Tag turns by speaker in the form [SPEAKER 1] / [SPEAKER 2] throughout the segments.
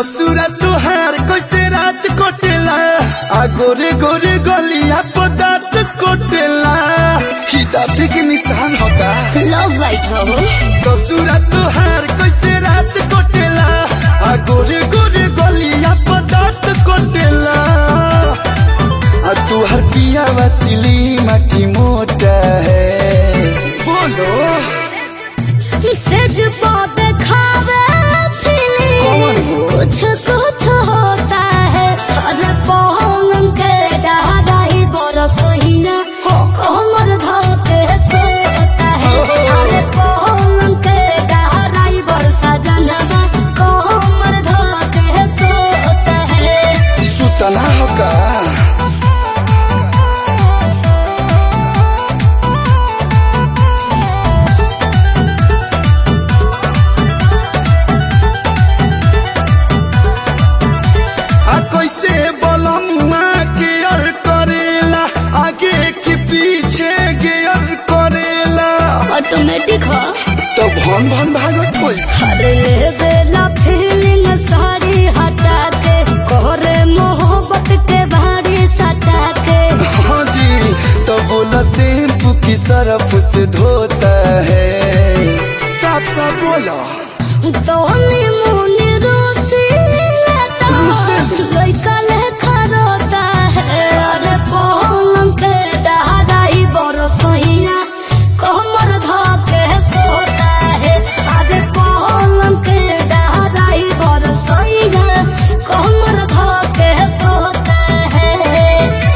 [SPEAKER 1] ससुरा तुहार कैसे रात कोटेला आ गोरे गोरे गलिया पदात कोटेला ही दाँत के निशान होगा
[SPEAKER 2] लव वाइट हो
[SPEAKER 1] ससुरा तुहार कैसे रात कोटेला आ गोरे गोरे गलिया पदात कोटेला आ तुहार पिया वसीली माटी मोटा है बोलो
[SPEAKER 2] सेज पे खावे
[SPEAKER 1] कौन
[SPEAKER 2] फीलिंग
[SPEAKER 1] हो?
[SPEAKER 2] कुछ कुछ होता है अरे पौन के डहाई बरस हीना
[SPEAKER 1] हाँ।
[SPEAKER 2] कोमर धोके सोता है अरे पौन के डहाई बरसा जनवा कोमर धोके सोता है
[SPEAKER 1] सुतना होगा आ कैसे बलमुआ गियर करेला आगे की पीछे गियर करेला
[SPEAKER 2] ऑटोमेटिक हो
[SPEAKER 1] तो भन भन भागत होई
[SPEAKER 2] अरे ले बेला फीलिंग सारी हटा के कोरे मोहब्बत के भारी सटा के
[SPEAKER 1] हाँ जी तो बोला शैम्पू की सरफ से धोता है साथ साथ बोला
[SPEAKER 2] दोनी मुनी रोसी लेता लइका लेखा रोता है अरे पलंग के दहाई बरसोइया कमर धके सोता है अरे पलंग के दहाई बरसोइया कमर धके सोता है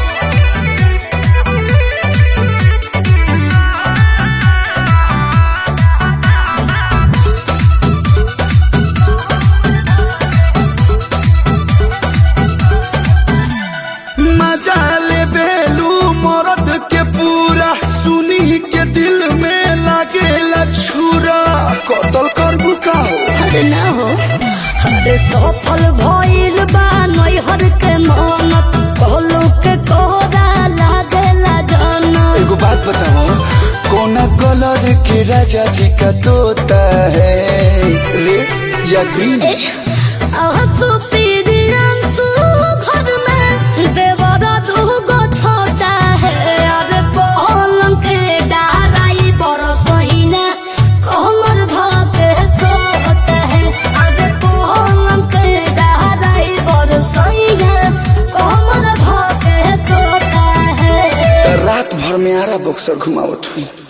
[SPEAKER 1] मजा ले बेलू मरद के पूरा सुनी के दिल में लागेला छुरा कतल कर बुकाओ
[SPEAKER 2] अरे ना हो अरे सफल भइल बा नैहर के मन कहलू के कोरा लागेला जन
[SPEAKER 1] एगो बात बताओ कोना कलर के राजा जी का तोता है रेड या ग्रीन
[SPEAKER 2] आंसू पीरी आंसू घर में देवरा दूगो छोटा है अरे पलंग के डाराई बरसइना कमर धके सोता है अरे पलंग के डाराई बरसइना कमर धके सोता है
[SPEAKER 1] रात भर में आरा बक्सर घुमावत हुई